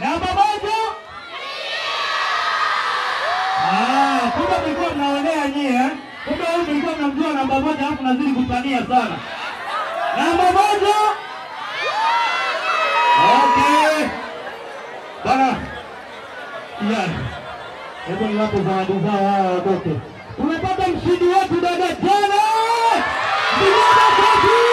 Namba moja. Ah, kumbe mlikuwa mnaonea nyie. eh? Kumbe huyu mlikuwa mnamjua namba moja alafu nazidi kutania sana. Namba moja. Okay. Bana. Yani. Hebu niwape zawadi zao hawa wadoke. Tumepata mshindi wetu dada jana. Vijana kwetu.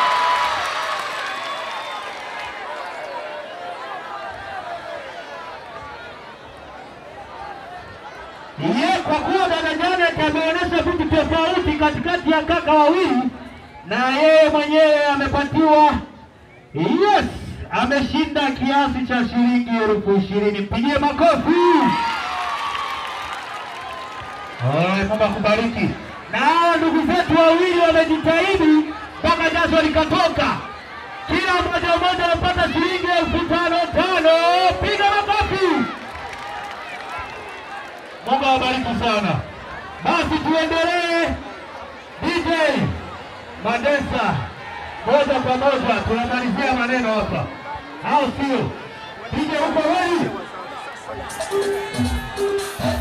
Ye, kwa kuwa dada Janet ameonyesha vitu tofauti katikati ya kaka wawili, na yeye mwenyewe amepatiwa yes, ameshinda kiasi cha shilingi elfu ishirini. Mpigie makofi. Oe, Mungu akubariki. Na hawa ndugu zetu wawili wamejitahidi mpaka jasho likatoka. Kila mmoja mmoja amepata shilingi elfu tano tano. Piga makofi. Mungu awabariki sana. Basi tuendelee. DJ Madesa, moja kwa moja tunamalizia maneno hapa, au sio? DJ uko ready?